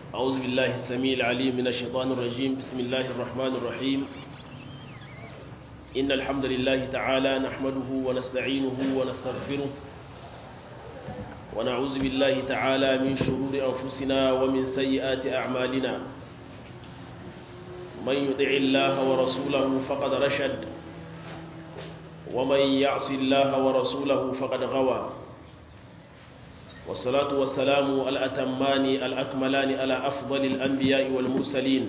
أعوذ بالله السميع العليم من الشيطان الرجيم بسم الله الرحمن الرحيم إن الحمد لله تعالى نحمده ونستعينه ونستغفره ونعوذ بالله تعالى من شرور أنفسنا ومن سيئات أعمالنا من يطع الله ورسوله فقد رشد ومن يعص الله ورسوله فقد غوى والصلاة والسلام الأتمان الأكملان على أفضل الأنبياء والمرسلين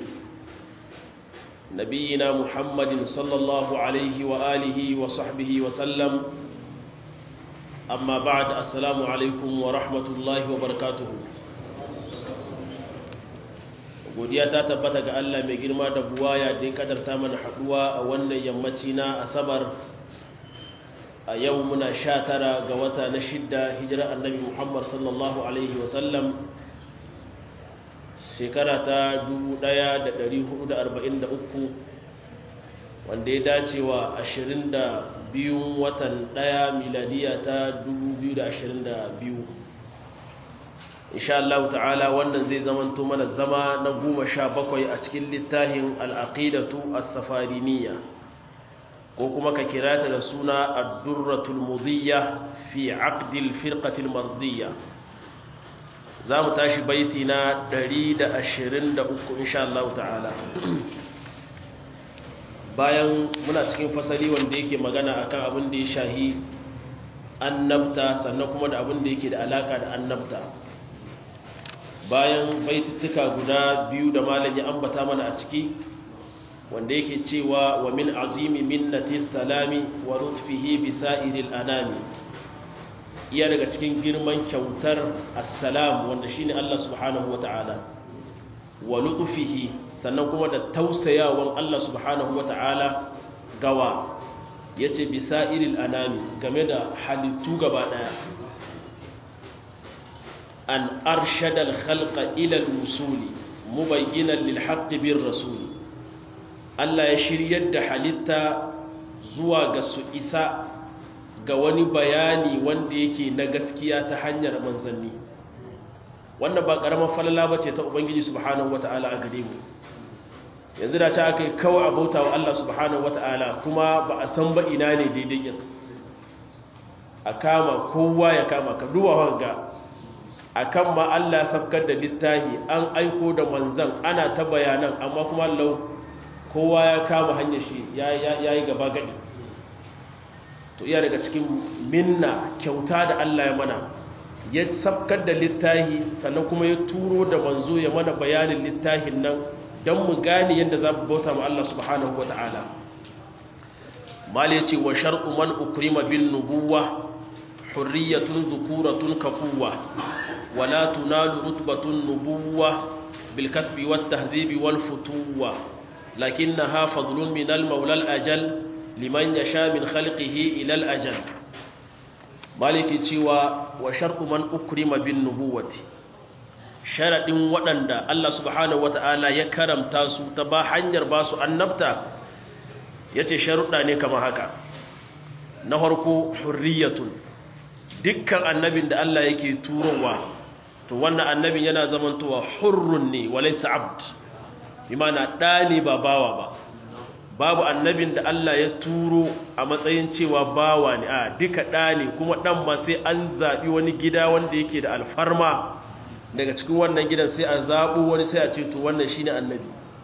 نبينا محمد صلى الله عليه وآله وصحبه وسلم أما بعد السلام عليكم ورحمة الله وبركاته godiya ta tabbata ga Allah mai girma da buwaya da ya kadarta mana haduwa a wannan yammaci na asabar a yau muna sha tara ga wata na shidda hijirar annabi muhammad sallallahu alaihi wasallam shekara ta 1443 wanda ya dace wa 22 watan daya miladiya ta 2022 insha Allah ta'ala wannan zai zamanto mana zama na goma sha bakwai a cikin littafin al'aqidatu as-safariniya ko kuma ka kira ta da suna ad-durratul mudiyya fi aqdil firqatil mardiyya za mu tashi baiti na 123 insha Allah ta'ala bayan muna cikin fasali wanda yake magana akan abin da ya shahi annabta sannan kuma da abin da yake da alaka da annabta bayan baitittuka guda biyu da malam ya ambata mana a ciki wanda yake cewa wa min azimi minnati salami wa lutfihi bi sa'iril anami iya daga cikin girman kyautar assalam wanda shine Allah subhanahu wata'ala wa lutfihi sannan kuma da tausayawan Allah subhanahu wata'ala gawa yace bi sa'iril anami game da halittu gaba daya an arshada al-khalqa ila al-wusuli mubayyinan lil haqqi bir rasuli Allah ya shiryar da halitta zuwa ga su isa ga wani bayani wanda yake na gaskiya ta hanyar manzanni wannan ba karamar falala ba ce ta ubangiji subhanahu wata'ala a gare mu yanzu da ta aka yi kawai abauta wa Allah subhanahu wata'ala kuma ba a san ba ina ne daidai yin a kama kowa ya kama ka duba ga a kan ma Allah safkar da littahi an aiko da manzan ana ta bayanan amma kuma lau kowa ya kama hanyar shi ya yi gaba gadi to iya daga cikin minna kyauta da Allah ya mana ya sabkar da littahi sannan kuma ya turo da manzo ya mana bayanin littahin nan don mu gane yadda za mu bauta ma Allah subhanahu wa ta'ala mal ya ce wa shar'u man ukrima bin nubuwa hurriyatun zukuratun kafuwa wala tunalu rutbatun nubuwa bil kasbi wat tahdhibi wal futuwa لكنها فضل من المولى الأجل لمن يشاء من خلقه إلى الأجل مالك تيوى وشرط من أكرم بالنبوة شرط ودند الله سبحانه وتعالى يكرم تاسو تبا حنجر باسو النبتة yace sharuɗa ne kama haka na farko hurriyatun dukkan annabin da Allah yake turowa to wannan annabin yana zamantowa hurrun ne walaysa abd imana ɗa ne ba bawa ba babu annabin da Allah ya turo a matsayin cewa bawa ne a duka ɗa ne kuma ɗan ma sai an zaɓi wani gida wanda yake da alfarma daga cikin wannan gidan sai a zaɓo wani sai a ce to wannan shi ne annabi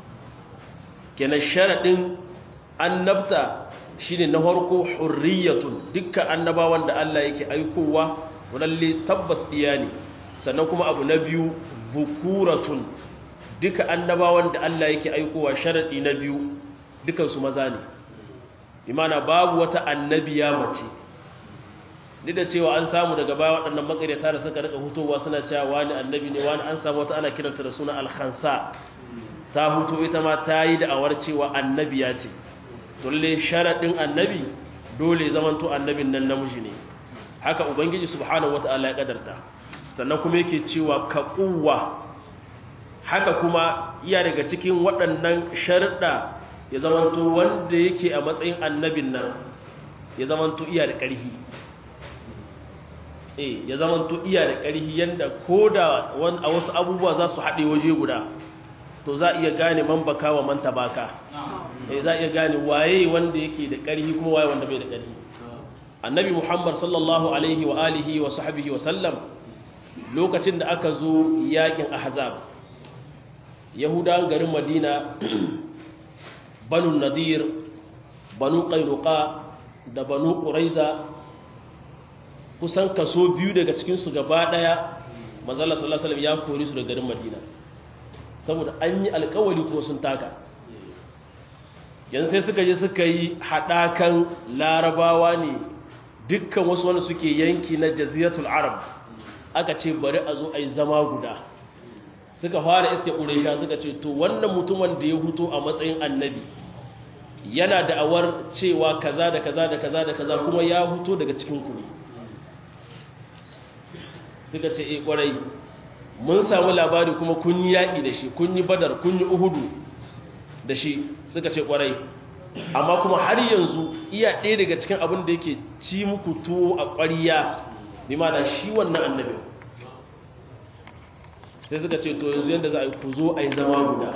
kenan sharaɗin annabta shi ne na harko hurriyatun dukkan annabawan da Allah yake aikowa walalle tabbas iya ne sannan kuma abu na biyu bukuratun duka annabawan da Allah yake aikowa sharadi na biyu dukansu maza ne imana babu wata annabiya mace duk da cewa an samu daga baya waɗannan makaryata da suka rika hutowa suna cewa wani annabi ne wani an samu wata ana kiranta da suna alkhansa ta huto ita ma ta yi da'awar cewa annabiya ce dole sharadin annabi dole zamanto annabin nan namiji ne haka ubangiji subhanahu wataala ya kadarta sannan kuma yake cewa ka kuwa haka kuma iya daga cikin waɗannan sharuɗa ya zamanto wanda yake a matsayin annabin nan ya zamanto iya da ƙarfi eh ya zama to iya da ƙarfi yanda ko da a wasu abubuwa za su haɗe waje guda to za a iya gane man baka wa man tabaka eh za a iya gane waye wanda yake da ƙarfi kuma waye wanda bai da ƙarfi annabi muhammad sallallahu alaihi wa alihi wa sahbihi wa sallam lokacin da aka zo yakin ahzab yahudawan garin madina banu nadir banu qainuqa da banu quraiza kusan kaso biyu daga cikin su gaba daya manzala sallallahu alaihi ya kore su daga garin madina saboda an yi alkawari ko sun taka yanzu sai suka je suka yi hadakan larabawa ne dukkan wasu wanda suke yanki na jaziratul arab aka ce bari a zo a yi zama guda suka fara iske ƙuresha suka ce to wannan mutumin da ya huto a matsayin annabi yana da'awar cewa kaza da kaza da kaza da kaza kuma ya huto daga cikin ku suka ce eh kwarai mun samu labari kuma kun yi yaƙi da shi kun yi badar kun yi uhudu da shi suka ce kwarai amma kuma har yanzu iya ɗaya daga cikin abin da yake ci muku tuwo a ƙwariya bi ma da shi wannan annabi sai suka ce to yanzu yadda za a yi ku zo a yi zama guda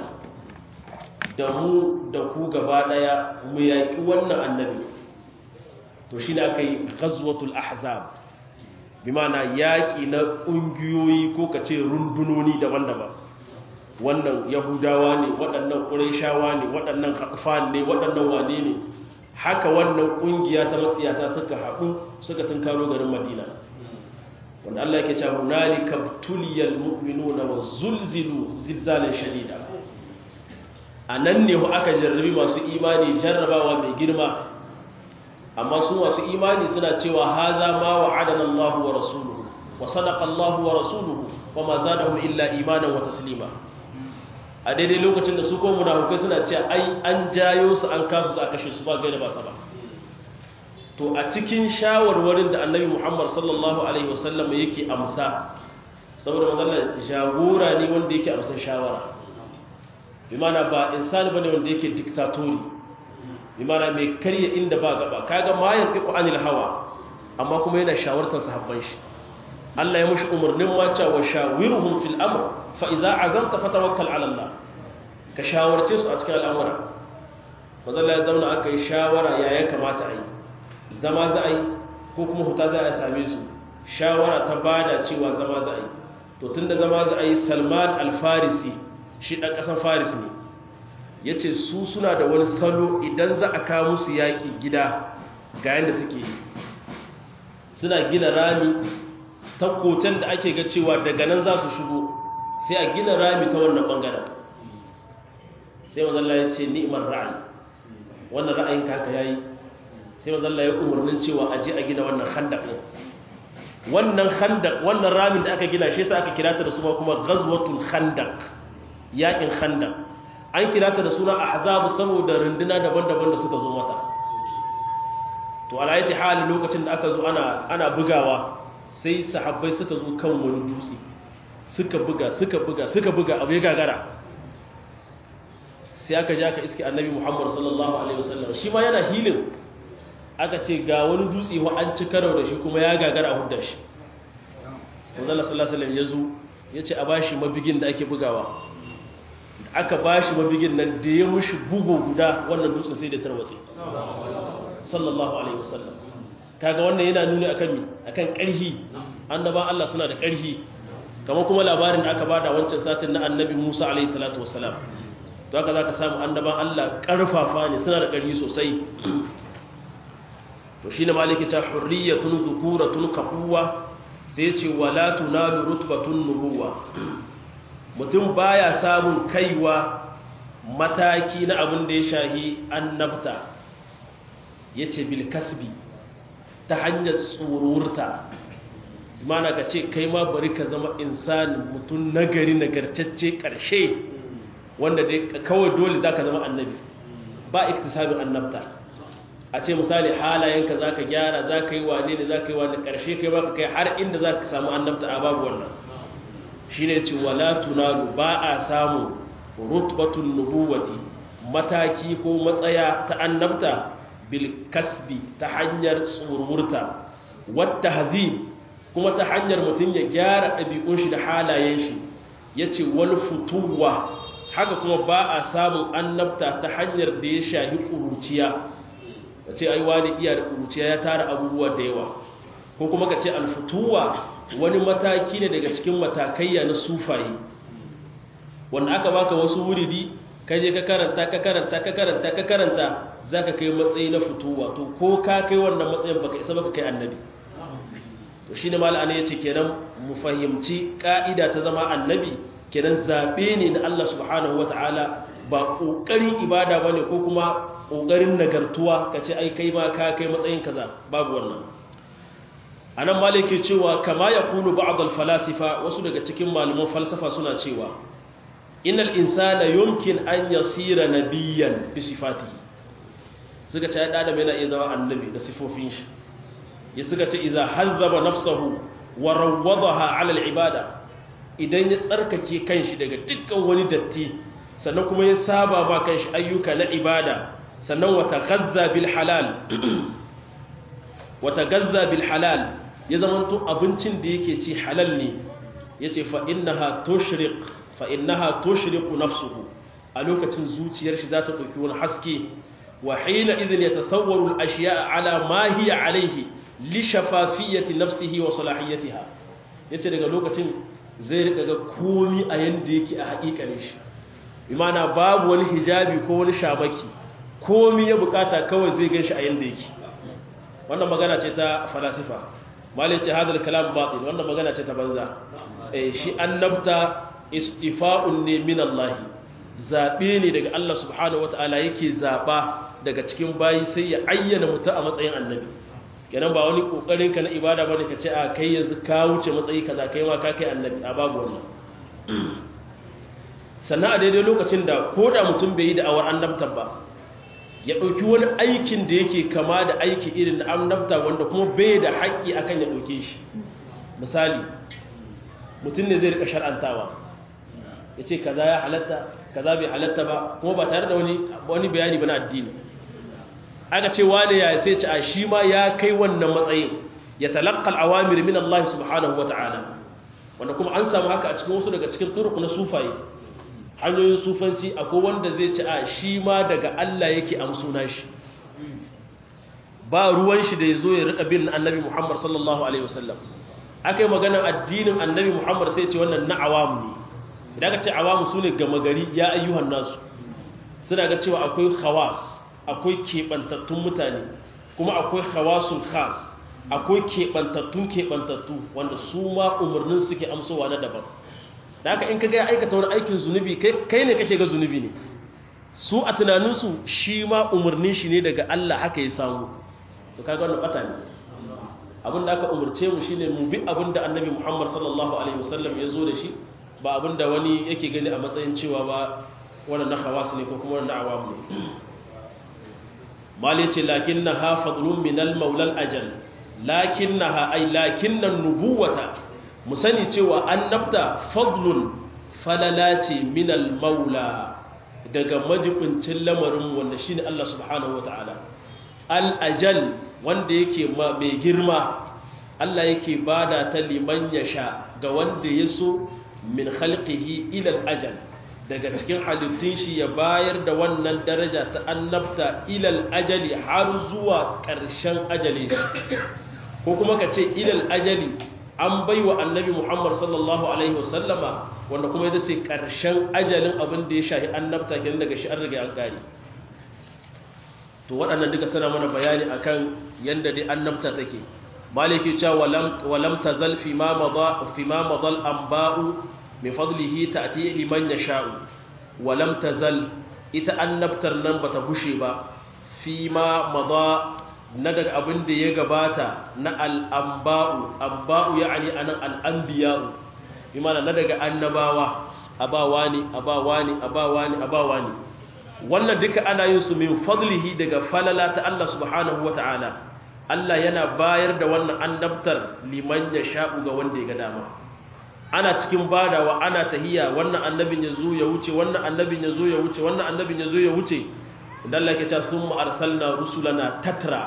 da mu da ku gaba ɗaya mu yaƙi wannan annabi to shi ne aka yi ghazwatul ahzab bi ma na yaƙi na ƙungiyoyi ko ka ce rundunoni daban-daban wannan yahudawa ne waɗannan ƙuraishawa ne waɗannan haƙfan ne waɗannan wane ne haka wannan ƙungiya ta matsiyata suka haɗu suka tunkaro garin madina wanda Allah yake cewa hunalika tuliyal mu'minuna wa zulzilu zilzalan shadida anan ne aka jarrabi masu imani jarrabawa mai girma amma su masu imani suna cewa haza ma wa'adana Allah wa rasuluhu wa sadaqa Allah wa rasuluhu wa ma zadahum illa imanan wa taslima a daidai lokacin da su ko munafukai suna cewa ai an jayo su an kasu za a kashe su ba gaida ba sa ba to a cikin shawarwarin da annabi Muhammad sallallahu alaihi wasallam yake amsa saboda manzon jagora ne wanda yake amsa shawara bi mana ba insani bane wanda yake diktatori bi mana mai karya inda ba gaba kaga ma yanfiqu anil hawa amma kuma yana shawartar sahabban shi Allah ya mushi umarnin ma cewa shawiruhum fil amr fa idza azamta fatawakkal ala Allah ka shawarce su a cikin al'amura manzon ya zauna aka yi shawara ya ya kamata a yi zama za a yi ko kuma huta za a same su shawara ta bada cewa zama za a yi to tun da zama za a yi salman alfarisi shi ɗan ƙasan faris ne ya ce su suna da wani salo idan za a kawo musu yaƙi gida ga yadda suke yi suna gina rami ta koten da ake ga cewa daga nan za su shigo sai a gina rami ta wannan ɓangaren sai mazalla ya ce ni'imar ra'ayi wannan ra'ayin kaka ya yi sai manzo Allah ya umarnin cewa a je a gina wannan khandaq din wannan khandaq wannan ramin da aka gina shi yasa aka kira ta da suna kuma ghazwatul khandaq yakin khandaq an kira ta da suna ahzab saboda runduna daban-daban da suka zo mata to alayati hali lokacin da aka zo ana ana bugawa sai sahabbai suka zo kan wani dutse suka buga suka buga suka buga abu ya gagara sai aka je aka iske annabi Muhammad sallallahu alaihi wasallam shi ma yana hilin aka ce ga wani dutse wa an ci karo da shi kuma ya gagara a hudda shi wanzala sallallahu alaihi ya zo ya ce a bashi mabigin da ake bugawa aka bashi mabigin nan da ya mushi bugu guda wannan dutsen sai da tarwatse sallallahu alaihi wasallam kaga wannan yana nuni akan mi akan ƙarhi annaban Allah suna da ƙarhi kamar kuma labarin da aka bada wancan satin na annabi Musa alaihi salatu wassalam to haka zaka samu annaban Allah ƙarfafa ne suna da ƙarhi sosai to shi ne maliki ta hurriyatun zukuratun kafuwa sai ce wala tunalu rutbatun nubuwa mutum baya samun kaiwa mataki na abin da ya shahi annabta yace bil kasbi ta hanyar tsururta mana ka ce kai ma bari ka zama insani mutum nagari nagartacce karshe wanda dai kawai dole zaka zama annabi ba iktisabin annabta a ce misali halayenka za ka gyara za ka yi wane ne za ka yi wane ƙarshe kai baka kai har inda za ka samu annabta a babu wannan shi ne ce wala tunalu ba a samu rutbatun nubuwati mataki ko matsaya ta annabta bil kasbi ta hanyar tsururta wata hazim kuma ta hanyar mutum ya gyara ɗabi'un shi da halayen shi yace wal futuwa haka kuma ba a samun annabta ta hanyar da ya shahi ƙuruciya ka ce ai wani iya da ƙuruciya ya tara abubuwa da yawa ko kuma ka ce alfutuwa wani mataki ne daga cikin matakaiya na sufaye wanda aka baka wasu wuridi ka je ka karanta ka karanta ka karanta ka karanta za ka kai matsayi na fituwa to ko ka kai wannan matsayin baka isa baka kai annabi to shine mala'ana yace kenan mu fahimci ka'ida ta zama annabi kenan zaɓe ne na Allah subhanahu wa ta'ala ba ƙoƙarin ibada ba ne ko kuma ƙoƙarin nagartuwa ka ce ai kai ma ka kai matsayin kaza babu wannan a nan malai ke cewa kama ya kulu ba'adal falasifa wasu daga cikin malaman falsafa suna cewa innal insana yumkin an yasira nabiyyan bi sifatihi suka ce ya adam yana iya zama annabi da sifofin shi ya suka ce idza hazzaba nafsahu wa rawwadaha ala al-ibada idan ya tsarkake kanshi daga dukkan wani datti sannan kuma ya saba ma kanshi ayyuka na ibada sannan wata gazza bil halal wata gazza bil halal ya zamanto abincin da yake ci halal ne yace fa innaha tushriq fa innaha tushriqu nafsuhu a lokacin zuciyar shi za ta dauki wani haske wa hina idhin yatasawwaru al ashiya'a ala ma hiya alayhi li shafafiyyati nafsihi wa salahiyatiha yace daga lokacin zai rika ga komi a yanda yake a haƙiƙanin shi imana babu wani hijabi ko wani shamaki komi ya bukata kawai zai gan shi a yanda yake wannan magana ce ta falasifa malai ce hadal kalam batil wannan magana ce ta banza eh shi annabta istifa'un ne min Allah zabe ne daga Allah subhanahu wataala yake zaba daga cikin bayi sai ya ayyana mutum a matsayin annabi kenan ba wani kokarin ka na ibada bane ka ce a kai yanzu ka wuce matsayi kaza kai ma ka kai annabi a babu wannan sannan a daidai lokacin da ko da mutum bai yi da awar annabta ba ya ɗauki wani aikin da yake kama da aiki irin na annabta wanda kuma bai da haƙƙi akan ya ɗauke shi misali mutum ne zai rika shar'antawa ya ce kaza ya halatta kaza bai halatta ba kuma ba tare da wani bayani ba na addini aka ce wane ya sai ci a shi ma ya kai wannan matsayin ya talaqqal awamir min Allah subhanahu wata'ala wanda kuma an samu haka a cikin wasu daga cikin turuq na sufaye hanyoyin sufanci akwai wanda zai ci a shi ma daga Allah yake amsuna shi ba ruwan shi da ya zo ya rika bin annabi Muhammad sallallahu alaihi wasallam akai magana addinin annabi Muhammad sai ce wannan na awamu ne idan ka ce awamu sune gama gari ya ayyuhan nasu suna ga cewa akwai khawas akwai keɓantattun mutane kuma akwai khawasul khas akwai keɓantattun keɓantattu wanda su ma umarnin suke amsowa na daban da haka in ka gaya aikata wani aikin zunubi kai ne kake ga zunubi ne su a tunaninsu shi ma umarnin shi ne daga Allah haka ya samu to kaga wannan bata ne abin da aka umarce mu shine mu bi abin da annabi Muhammad sallallahu alaihi wasallam ya zo da shi ba abin da wani yake gani a matsayin cewa ba wannan na khawas ne ko kuma wannan na awam ne mali ce lakinnaha fadlun min al-maula al-ajal lakinnaha ay lakinna nubuwata mu sani cewa annabta fadlun falala ce min al-maula daga majibincin lamarin wanda shine Allah subhanahu wataala al-ajal wanda yake mai girma Allah yake bada ta liman yasha ga wanda yaso min khalqihi ila al-ajal daga cikin halittun shi ya bayar da wannan daraja ta annabta ilal ajali har zuwa ƙarshen ajali shi ko kuma ka ce ilal ajali an bai wa annabi muhammad sallallahu alaihi wasallama wanda kuma ita ce ƙarshen ajalin abin da ya shahi annabta kenan daga shi an riga an gari to waɗannan duka suna mana bayani akan yanda dai annabta take maliki cewa walam tazal fi ma madha fi ma madal anba'u min fadlihi ta'ti liman yasha'u wa lam tazal ita annabtar nan bata gushe ba fi ma madha na daga abin da ya gabata na al-anba'u anba'u yani anan al-anbiya'u imana na daga annabawa abawani abawani abawani abawani wannan duka ana yin su min fadlihi daga falala ta Allah subhanahu wata'ala Allah yana bayar da wannan annabtar liman yasha'u ga wanda ya ga dama ana cikin badawa ana tahiya wannan annabin ya zo ya wuce wannan annabin ya zo ya wuce wannan annabin ya zo ya wuce idan Allah ke ta sun arsalna rusulana tatra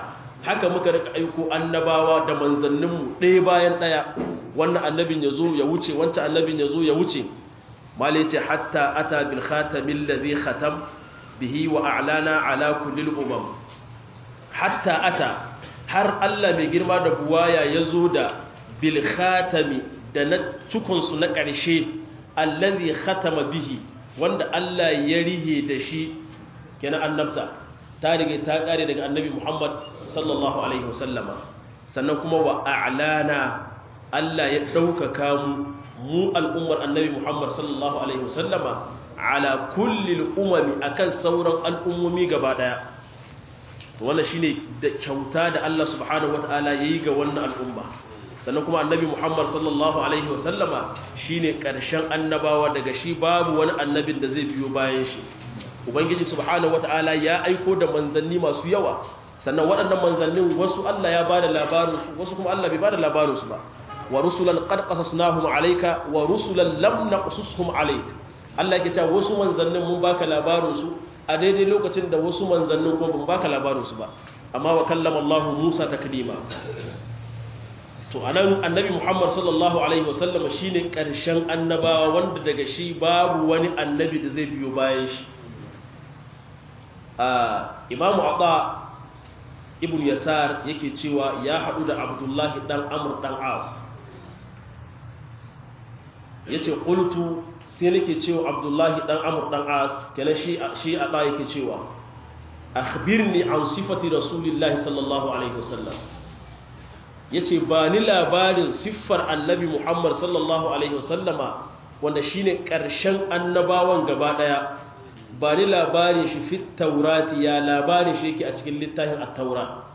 haka muka rika aiko annabawa da manzanninmu ɗaya bayan ɗaya wannan annabin ya zo ya wuce wancan annabin ya zo ya wuce mali ce hatta ata bil khatamin ladhi khatam bihi wa a'lana ala kulli umam hatta ata har Allah mai girma da buwaya ya zo da bil khatami da na cikinsu na ƙarshe allazi khatama bihi wanda Allah ya rihe da shi kenan annabta ta rige ta kare daga annabi Muhammad sallallahu alaihi wasallama sannan kuma wa a'lana Allah ya ɗaukaka mu mu al'ummar annabi Muhammad sallallahu alaihi wasallama ala kulli al'umami akan sauran al'ummomi gaba daya to wannan shine da kyauta da Allah subhanahu wataala yayi ga wannan al'umma sannan kuma annabi Muhammad sallallahu alaihi wasallama shine karshen annabawa daga shi babu wani annabin da zai biyo bayan shi ubangiji subhanahu wataala ya aiko da manzanni masu yawa sannan waɗannan manzannin wasu Allah ya bada labarin su wasu kuma Allah bai bada labarin su ba wa rusulan qad qasasnahum alayka wa rusulan lam naqsushum alayk Allah yake cewa wasu manzannin mun baka labarin su a daidai lokacin da wasu manzannin kuma ban baka labarin su ba amma wa kallama Allah Musa taklima to anan annabi Muhammad sallallahu alaihi wasallam shine karshen annabawa wanda daga shi babu wani annabi da zai biyo bayan shi a imamu ata ibn yasar yake cewa ya hadu da abdullahi dan amr dan as yace qultu sai nake cewa abdullahi dan amr dan as kenan shi shi ata yake cewa akhbirni an sifati rasulillahi sallallahu alaihi wasallam ya ce ba ni labarin siffar annabi muhammad sallallahu alaihi wasallama wanda shi ne ƙarshen annabawan gaba ɗaya ba ni labarin shi fit taurati ya labarin shi yake a cikin littafin attaura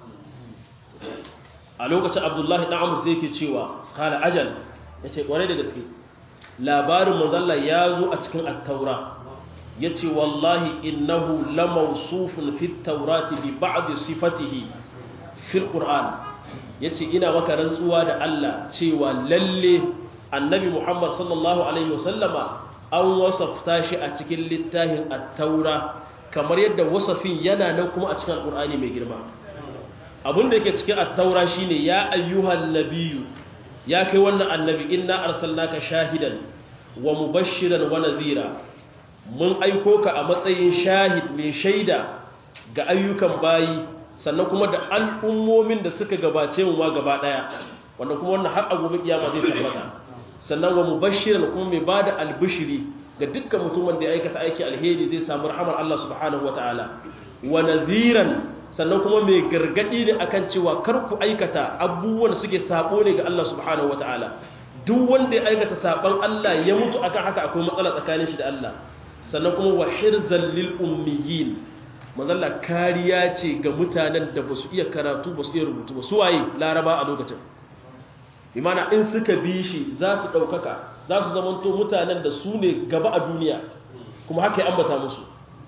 a lokacin abdullahi ɗan amur sai yake cewa kala ajal ya ce ƙwarai da gaske labarin manzalla ya zo a cikin attaura ya ce wallahi innahu lamausufun fit taurati bi ba'di sifatihi fil qur'an ya ce ina maka rantsuwa da Allah cewa lalle annabi Muhammad sallallahu Alaihi wasallama an wasafta shi a cikin littafin attaura kamar yadda wasafin yana nan kuma a cikin al'ur'ani mai girma abinda yake cikin attaura shine ya ayyuhan nabiyu ya kai wannan annabi inna arsalnaka shahidan wa mubashiran wa nadhira mun aiko ka a matsayin shahid mai shaida ga ayyukan bayi sannan kuma da al'ummomin da suka gabace mu ma gaba daya wanda kuma wannan har a gobe kiyama zai tabbata sannan wa mubashiran kuma mai bada albishiri ga dukkan mutumin da ya aikata aiki alheri zai samu rahamar Allah subhanahu wataala wa nadhiran sannan kuma mai gargadi ne akan cewa kar ku aikata abubuwan suke sabo ne ga Allah subhanahu wataala duk wanda ya aikata saban Allah ya mutu akan haka akwai matsala tsakanin shi da Allah sannan kuma wa hirzal lil ummiyin mazalla kariya ce ga mutanen da ba su iya karatu ba su iya rubutu ba su waye laraba a lokacin imana in suka bi shi za su ɗaukaka za su zamanto mutanen da su ne gaba a duniya kuma haka ya ambata musu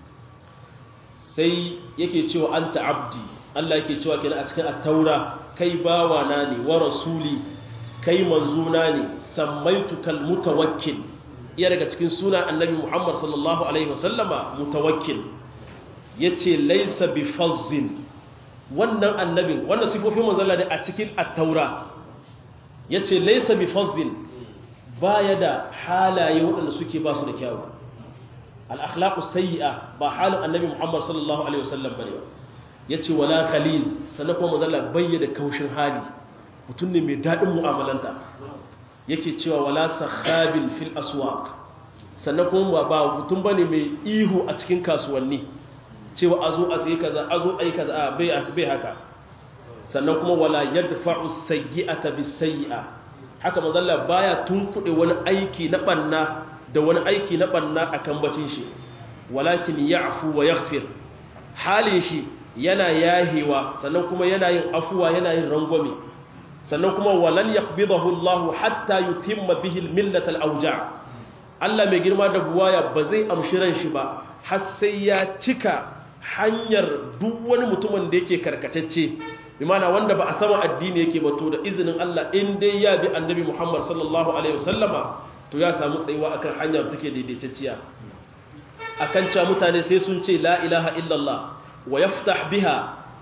sai yake cewa an ta'abdi Allah yake cewa kenan a cikin attaura kai bawa na ne wa rasuli kai manzuna ne sammaitukal mutawakkil iya daga cikin suna annabi Muhammad sallallahu alaihi wasallama mutawakkil ya ce laisa bi fazzin wannan annabin wannan sifofin manzala ne a cikin attaura ya ce laisa bi fazzin ba ya da halaye waɗanda suke ba su da kyawu al'akhlaƙu sayi'a ba halin annabi muhammad sallallahu alaihi wasallam ba ne ba ya ce wala khaliz sannan kuma manzala bayya da kaushin hali mutum ne mai daɗin mu'amalanta yake cewa wala sahabin fil aswaq sannan kuma ba mutum bane mai ihu a cikin kasuwanni cewa a zo a sai kaza a zo a yi kaza a bai haka sannan kuma wala yadfa'u sayyi'ata bis sayyi'a haka mazalla baya tunkuɗe wani aiki na banna da wani aiki na banna akan bacin shi walakin ya'fu wa yaghfir halin shi yana yahewa sannan kuma yana yin afuwa yana yin rangwame sannan kuma walan yaqbidahu Allah hatta yutimma bihi al-millat al-awja' Allah mai girma da buwaya ba zai amshi ran shi ba har sai ya cika hanyar duk wani mutumin da yake karkatacce imana wanda ba a sama addini yake ba to da izinin Allah in dai ya bi annabi Muhammad sallallahu alaihi wasallama to ya samu tsayuwa akan hanyar take daidaitacciya akan cewa mutane sai sun ce la ilaha illallah wa yaftah biha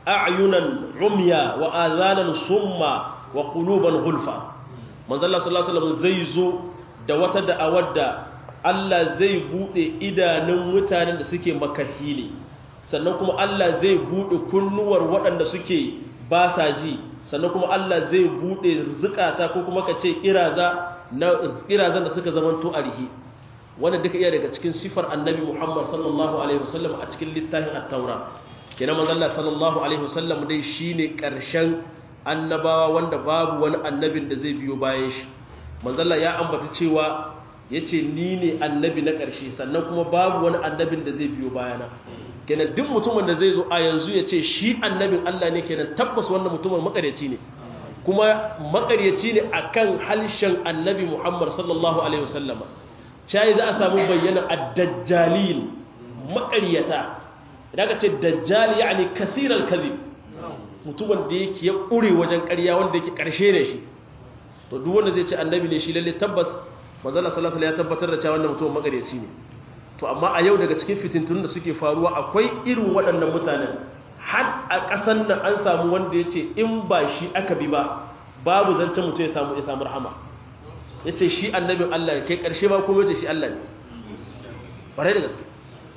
a'yunan umya wa azanan summa wa quluban gulfa manzo Allah sallallahu alaihi wasallam zai zo da wata da'awar da Allah zai bude idanun mutanen da suke makahi ne sannan kuma Allah zai bude kunnuwar waɗanda suke ba sa ji sannan kuma Allah zai bude zukata ko kuma ka ce kiraza na kirazan da suka zamanto arihi wanda duka iya daga cikin sifar annabi Muhammad sallallahu alaihi wasallam a cikin littafin at-taura kenan manzo Allah sallallahu alaihi wasallam dai shine karshen annabawa wanda babu wani annabin da zai biyo bayan shi manzo Allah ya ambata cewa yace ni ne annabi na karshe sannan kuma babu wani annabin da zai biyo bayana kenan duk mutumin da zai zo a yanzu ya ce shi annabin Allah ne kenan tabbas wannan mutumin makaryaci ne kuma makaryaci ne akan halshen annabi Muhammad sallallahu alaihi wasallama cai za a samu bayyana ad-dajjalin makaryata idan ka ce dajjal yani kasiral kadhib mutumin da yake ya kure wajen ƙarya wanda yake ƙarshe ne shi to duk wanda zai ce annabi ne shi lalle tabbas manzo Allah sallallahu alaihi wasallam ya tabbatar da cewa wannan mutumin makaryaci ne to amma a yau daga cikin fitintun da suke faruwa akwai irin waɗannan mutanen har a ƙasan nan an samu wanda ya ce in ba shi aka bi ba babu zancen mutum ya samu ya samu rahama ya ce shi annabin Allah ne kai ƙarshe ba kuma ya ce shi Allah ne ƙwarai da gaske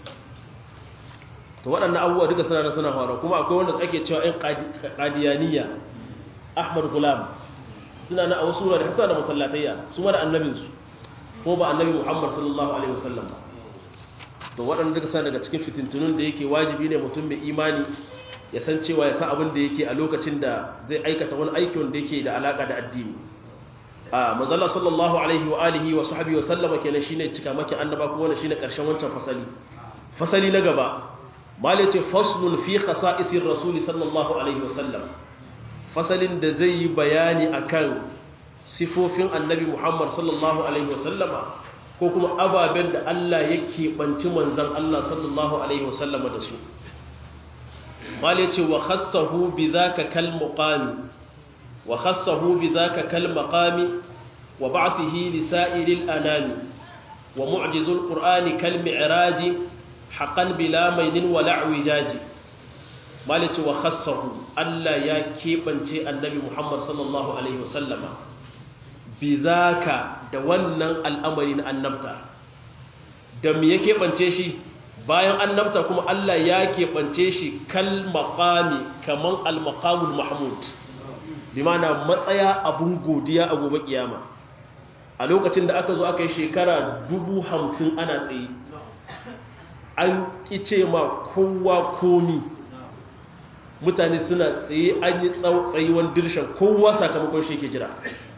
to waɗannan abubuwa duka suna da suna faruwa kuma akwai wanda ake cewa ‘yan ƙadiyaniya ahmad gulam suna na a wasu wurare suna da masallatayya su mara annabinsu ko ba annabi muhammad sallallahu alaihi wasallam ba to waɗanda duka suna daga cikin fitintunun da yake wajibi ne mutum mai imani ya san cewa ya san abin da yake a lokacin da zai aikata wani aiki wanda yake da alaka da addini a mazalla sallallahu alaihi wa alihi wa sahbihi wa sallama kenan shine cika maki annaba kuma wannan shine karshen wancan fasali fasali na gaba malai ce faslun fi khasa'isir rasul sallallahu alaihi wa sallam fasalin da zai yi bayani akan sifofin annabi muhammad sallallahu alaihi wa sallama ko kuma ababen da Allah ya keɓanci manzan Allah sallallahu Alaihi wasallama da su. Mali ce wa khassahu bi za ka kal muƙami, wa khassahu bi za ka kal maƙami, wa ba'athihi li sa'iril anami, wa mu'jizul ƙur'ani kal mi'raji, haƙan bila mainin wa la'wi jaji. Mali ce wa khassahu Allah ya keɓance annabi Muhammad sallallahu Alaihi wasallama. bizaka da wannan al'amari na annabta da me ya keɓance shi bayan annabta kuma Allah ya keɓance shi kal maƙami kaman al-maqamul mahmud bi mana matsaya abun godiya a gobe kiyama a lokacin da aka zo aka yi shekara dubu hamsin ana tsaye an ƙice ma kowa komi mutane suna tsaye an yi tsayuwan dirshan kowa sakamakon shi ke jira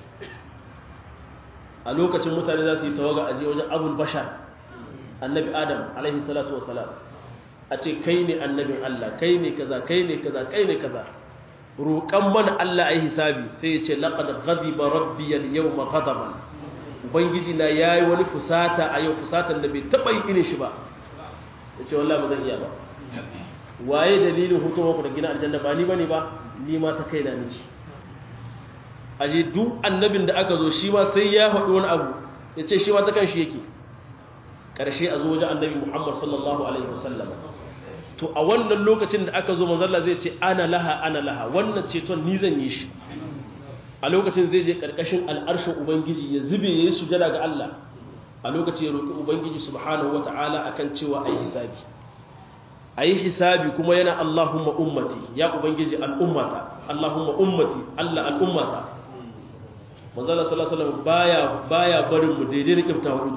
a lokacin mutane za su yi tawaga a je wajen abul bashar annabi adam alaihi salatu wasalam a ce kai ne annabin Allah kai ne kaza kai ne kaza kai ne kaza roƙan mana Allah ai hisabi sai ya ce laqad ghadiba rabbi al-yawma ghadaban ubangiji na yayi wani fusata a yau fusatan da bai taba yi irin shi ba yace wallahi ba zan iya ba waye dalilin hutuwa ku da gina aljanna ba ni bane ba ni ma ta kaina ne shi aje duk annabin da aka zo shi ma sai ya faɗi wani abu ya ce shi ma ta kan shi yake ƙarshe a zo wajen annabi muhammad sallallahu alaihi wasallam to a wannan lokacin da aka zo mazalla zai ce ana laha ana laha wannan ceton ni zan yi shi a lokacin zai je ƙarƙashin al'arshin ubangiji ya zube ya yi sujada ga allah a lokacin ya roƙi ubangiji subhanahu wa ta'ala akan cewa a yi hisabi a yi hisabi kuma yana allahumma ummati ya ubangiji al'ummata allahumma ummati allah al'ummata manzala sallallahu alaihi wasallam baya baya barin mu daidai da kiftawa ido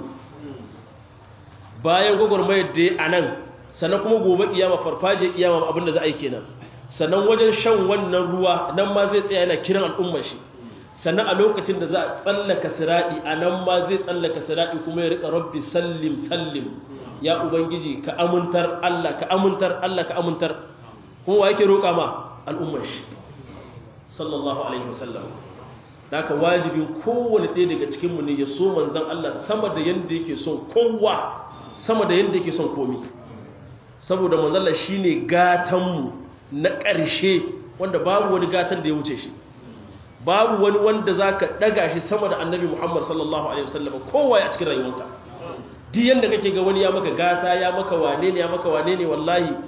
bayan gwagwarmayar da a nan sannan kuma gobe kiyama farfaje kiyama abinda za a yi kenan sannan wajen shan wannan ruwa nan ma zai tsaya yana kiran al'ummar shi sannan a lokacin da za a tsallaka siradi a nan ma zai tsallaka siradi kuma ya rika rabbi sallim sallim ya ubangiji ka amintar Allah ka amintar Allah ka amintar kuma wa yake roƙa ma al'ummar shi sallallahu alaihi wasallam haka wajibin kowane ɗaya daga cikinmu ne ya so manzan Allah sama da yadda yake son kowa sama da yadda yake son komi saboda manzan Allah shi ne gatanmu na ƙarshe wanda babu wani gatan da ya wuce shi babu wani wanda za ka ɗaga shi sama da annabi Muhammad sallallahu Alaihi wasallam kowa ya cikin rayuwanka duk yadda kake ga wani ya maka gata ya maka wane ne ya maka wane ne wallahi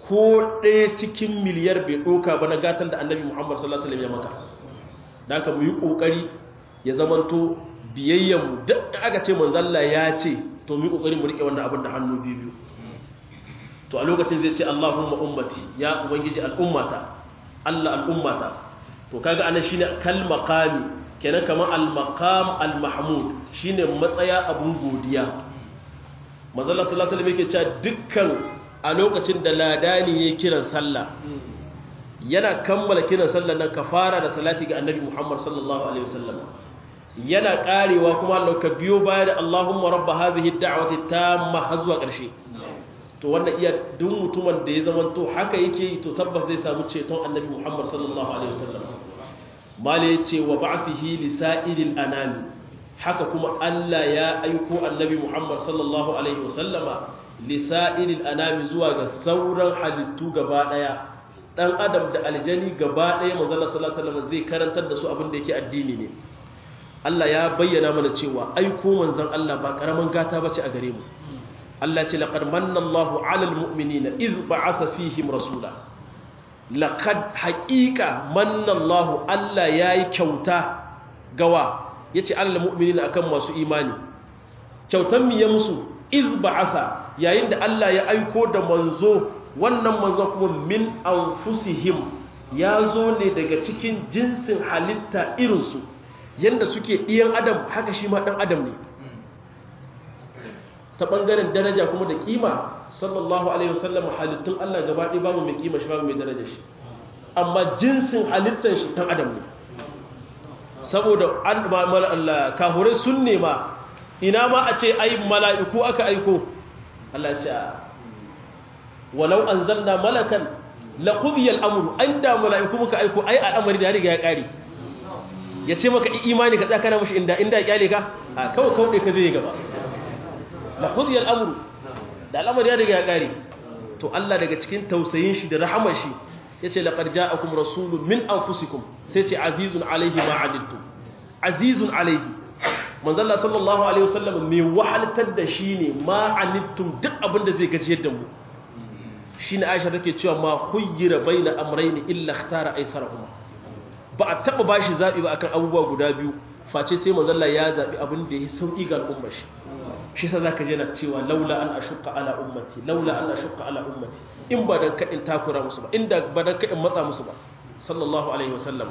ko ɗaya cikin miliyar bai ɗoka ba na gatan da annabi muhammad sallallahu alaihi wasallam ya maka da aka mu yi ƙoƙari ya zamanto biyayyanmu duk da aka ce manzalla ya ce to mu yi ƙoƙari mu riƙe wannan abin da hannu biyu to a lokacin zai ce allahumma ummati ya ubangiji al'ummata allah al'ummata to kaga anan shine kal maqami kenan kamar al maqam al mahmud shine matsaya abun godiya manzalla sallallahu alaihi wasallam yake cewa dukkan a lokacin da ladani ya kiran sallah yana kammala kiran sallah nan ka fara da salati ga annabi Muhammad sallallahu alaihi wasallam yana karewa kuma Allah ka biyo baya da Allahumma rabb hadhihi ad-da'wati tamma har zuwa ƙarshe to wannan iya duk mutumin da ya zama to haka yake yi to tabbas zai samu ceton annabi Muhammad sallallahu alaihi wasallam mala yace wa ba'thihi li sa'ilil anami haka kuma Allah ya aiko annabi Muhammad sallallahu alaihi wasallama lisa'ilil anami zuwa ga sauran halittu gaba daya dan adam da aljani gaba daya manzon sallallahu alaihi wasallam zai karantar da su abin da yake addini ne Allah ya bayyana mana cewa aiko manzon Allah ba karaman gata bace a gare mu Allah ce laqad manna Allahu 'alal mu'minina iz ba'atha fihim rasula laqad haqiqa manna Allahu Allah yayi kyauta gawa yace 'alal mu'minina akan masu imani kyautan mi ya musu iz ba'atha yayin da Allah ya aiko da manzo wannan manzo kuma min anfusihim ya zo ne daga cikin jinsin halitta irinsu yanda suke ɗiyan adam haka shi ma ɗan adam ne ta ɓangaren daraja kuma da kima sallallahu alaihi wasallam halittun Allah gaba ɗaya babu mai kima shi babu mai daraja shi amma jinsin halittar shi ɗan adam ne saboda an Allah kahurai sun nema ina ma a ce ai mala'iku aka aiko Allah ce walau an zanna malakan laƙudiyar amuru an da mala'iku muka aiko ai al'amari da riga ya ƙari ya ce maka imani ka tsakana mashi inda inda ya ƙyale ka a kawai kawai ka zai gaba laƙudiyar amuru da al'amari ya riga ya ƙari to Allah daga cikin tausayin shi da rahamar shi ya ce laƙar ja'akum rasulun min anfusikum sai ce azizun alaihi ma'adittu azizun alaihi manzalla sallallahu alaihi wasallam mai wahaltar da shi ne ma'anittum duk abin da zai gajiyar da mu shi ne aisha take cewa ma huyyira bai na amrai ne illa tara aisarahuma ba a taɓa ba shi zaɓi ba akan abubuwa guda biyu face sai manzalla ya zaɓi abin da ya sauƙi ga al'ummar shi shi sa za ka jana cewa laula an ashukka ala ummati laula an ashukka ala ummati in ba dan kaɗin takura musu ba inda ba dan kaɗin matsa musu ba sallallahu alaihi wasallam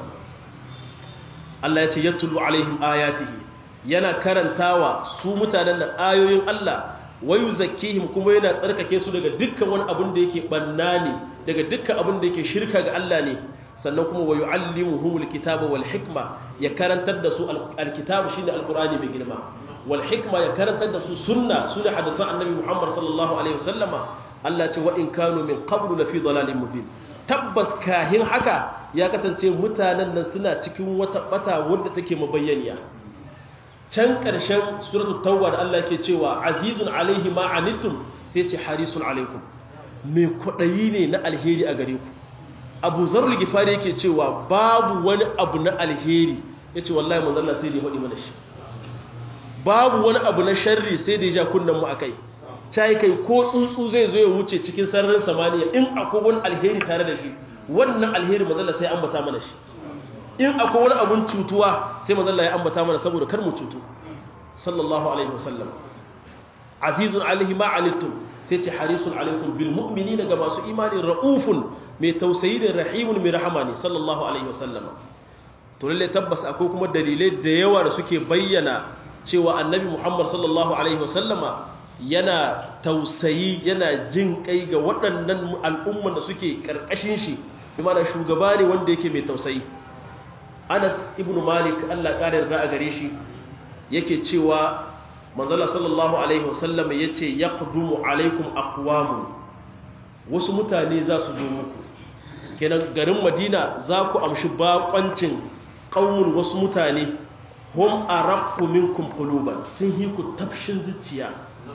Allah ya ce yatulu alaihim ayatihi yana karantawa su mutanen da ayoyin Allah wayu zakihim kuma yana tsarkake su daga dukkan wani abin da yake banna ne daga dukkan abin da yake shirka ga Allah ne sannan kuma wayu allimuhumul kitaba wal hikma ya karantar da su alkitabu shine alqur'ani mai girma wal hikma ya karantar da su sunna sunna hadisan annabi Muhammad sallallahu alaihi wasallama Allah ce wa in kanu min qablu la fi dalalin mubin tabbas kahin haka ya kasance mutanen nan suna cikin wata bata wadda take mabayyaniya can ƙarshen suratu tawwa da Allah ke cewa azizun alaihi ma anittum sai ce harisun alaikum mai kwaɗayi ne na alheri a gare ku abu zarul gifari yake cewa babu wani abu na alheri ya ce wallahi manzanna sai da ya faɗi mana shi babu wani abu na sharri sai da ya ja kunnen mu a kai cai kai ko tsuntsu zai zo ya wuce cikin sararin samaniya in akwai wani alheri tare da shi wannan alheri manzanna sai an bata mana shi in akwai wani abun cutuwa sai manzon Allah ya ambata mana saboda kar mu cutu sallallahu alaihi wasallam azizun alaihi ma alittum sai ce harisun alaikum bil mu'minina ga masu imani raufun mai tausayi da rahimun mai rahama ne sallallahu alaihi wasallam to lalle tabbas akwai kuma dalilai da yawa da suke bayyana cewa annabi Muhammad sallallahu alaihi wasallama yana tausayi yana jin kai ga waɗannan al'umman da suke karkashin shi bi mana shugaba ne wanda yake mai tausayi anas ibn malik allah ƙara yarda a gare shi yake cewa manzala sallallahu alaihi wasallam ya ce ya ƙudumu alaikum akwamu wasu mutane za su zo muku kenan garin madina za ku amshi baƙwancin ƙaunin wasu mutane hum a raƙu minkum kuluban sun yi ku tafshin zuciya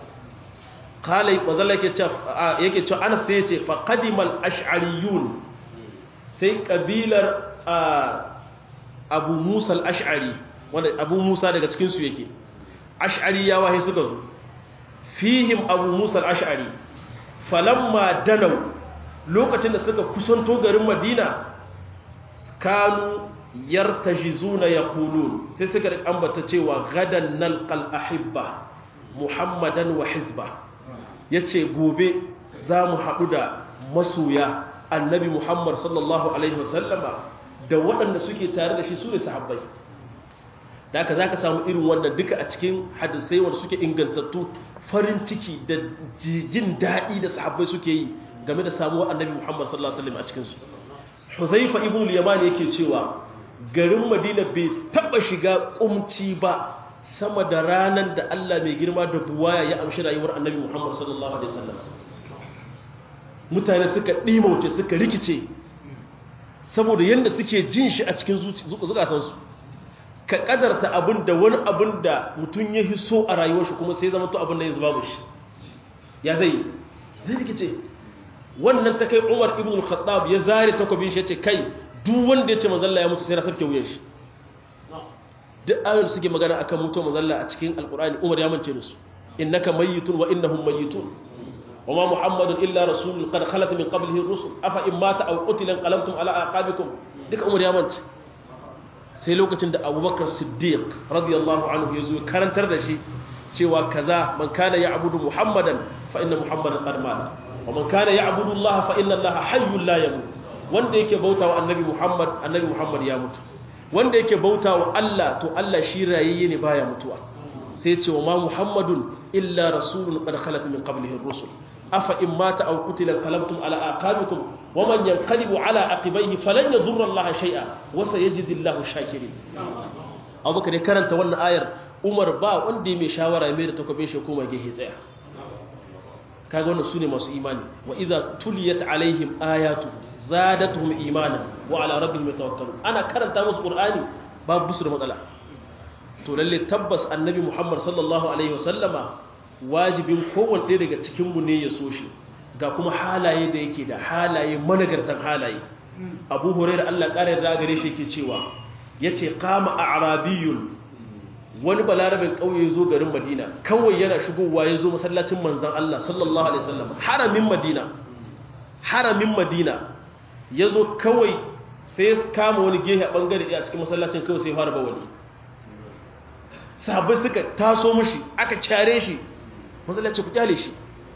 kalai manzala yake cewa anas sai ya ce faƙadimal ash'ariyun sai ƙabilar abu musa al'ash'ari wanda abu musa daga cikinsu yake ash'ari ya wahe suka zo fihim abu musa al'ash'ari falamma danau lokacin da suka kusanto garin madina kanu yartajizuna yaqulun sai suka ambata cewa gadan nalqal ahibba muhammadan wa hizba yace gobe za mu haɗu da masoya annabi muhammad sallallahu alaihi wasallama da waɗanda suke tare da shi su ne sahabbai da aka za ka samu irin wannan duka a cikin hadisai wanda suke ingantattu farin ciki da jin daɗi da sahabbai suke yi game da samuwar annabi muhammad sallallahu alaihi wasallam a cikinsu huzaifa ibn al-yaman yake cewa garin madina bai taɓa shiga kumci ba sama da ranar da allah mai girma da buwaya ya amshi rayuwar annabi muhammad sallallahu alaihi wasallam mutane suka ɗimauce suka rikice saboda yadda suke jin shi a cikin zukatansu ka kadarta abin da wani abin da mutum ya hiso a rayuwar shi kuma sai zama to abin da ya zuba shi ya zai zai rikice wannan ta kai umar ibn al-khattab ya zare takwabin shi ya ce kai duk wanda ya ce mazalla ya mutu sai na sarki wuyan shi duk ayoyin suke magana akan mutuwar mazalla a cikin alkur'ani umar ya mance da su innaka mayyitun wa innahum mayyitun وما محمد إلا رسول قد خلت من قبله الرسل أفإن مات أو قتل انقلبتم على أعقابكم ديك أمر يا منت sai lokacin da abubakar siddiq radiyallahu anhu ya zo karantar da shi cewa kaza man kana ya'budu muhammadan fa inna muhammadan qad mata wa man kana ya'budu allah fa inna allah hayyun la yamut wanda yake bautawa annabi muhammad annabi muhammad ya mutu wanda yake bautawa allah to allah shi rayayye ne baya mutuwa sai ce wa ma muhammadun illa rasulun qad khalat min qablihi ar-rusul afa in mata aw qutila qalabtum ala aqabikum wa man yanqalibu ala aqibayhi falan yadurra Allah shay'a wa sayajidi Allahu shakirin Abubakar ya karanta wannan ayar Umar ba wanda mai shawara mai da takobin shi kuma gehe tsaya kaga wannan sune masu imani wa idza tuliyat alaihim ayatu zadatuhum imanan wa ala rabbihim yatawakkalun ana karanta musu qur'ani babu su da matsala to lalle tabbas annabi Muhammad sallallahu alaihi wasallama wajibin kowanne ɗaya daga cikinmu ne ya so shi ga kuma halaye da yake da halaye managartan halaye abu hurairar allah ƙarar da gare shi ke cewa ya ce kama a arabiyun wani balarabin ƙauye zo garin madina kawai yana shigowa ya zo masallacin manzan allah sallallahu alaihi wasallam haramin madina haramin madina ya zo kawai sai ya kama wani gehe a ɓangare ɗaya a cikin masallacin kawai sai fara bawali sahabbai suka taso mashi aka care shi matsalace ku kyale shi